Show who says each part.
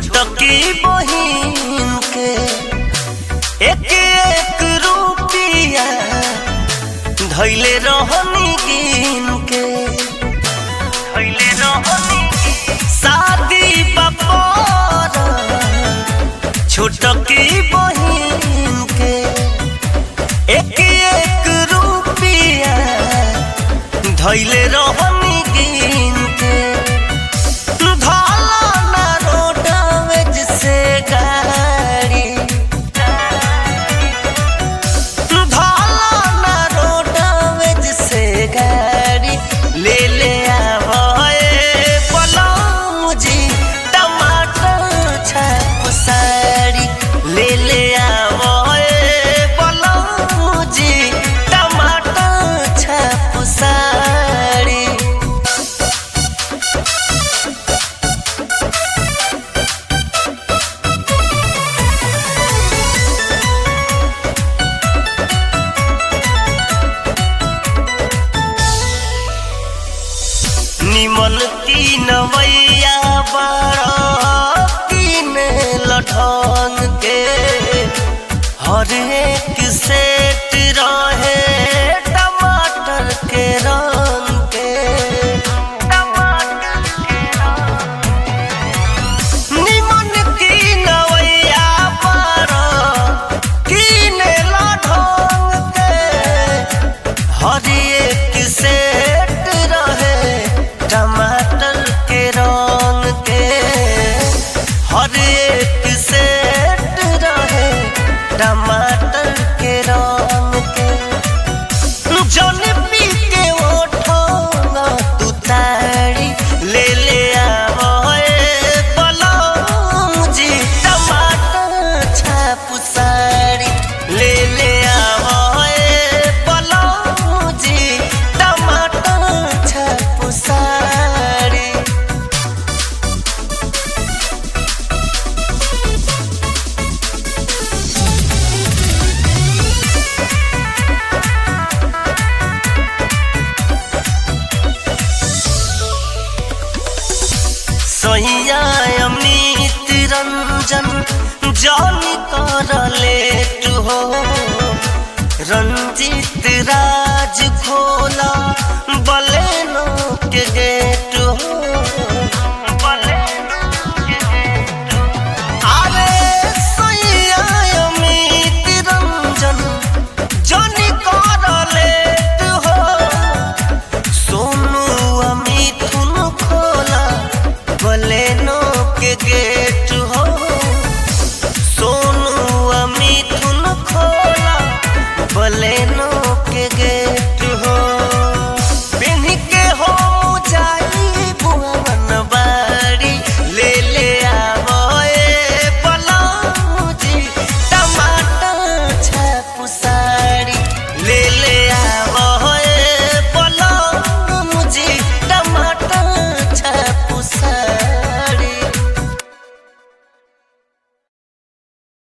Speaker 1: छोटकी बहिन के एक एक रुपिया धैले रहनी गिन के धैले रहनी शादी बपोर छोटकी बहिन के एक एक रुपिया धैले रहनी गिन के धाला ना रोडवेज से गाड़ी धाला ना रोडवेज से गाड़ी ले ले आवए पलम जी टमाटर छाप साड़ी ले ले आवए पलम जी टमाटर छाप साड़ी निमन की नवैया बड़ा तीन लठन के हर एक सेट रहे टमाटर के रंग के निमन की नवैया बड़ा तीन लठन के हर एक सेट रहे टमाटर के रंग के हर एक सेट रहे टमाटर के रंग के जौन पी के ओठोंगा तू तारी ले ले आवए पलम जी टमाटर छाप साड़ी ले ले आवए पलम जी टमाटर छाप साड़ी सैया अमित रंजन जानी कर लेट हो रंजित राज खोला बलेनो के गेट हो अरे सैया अमित रंजन जानी कर लेट हो सोनू अमिथुन खोला बलेनो के गेट हो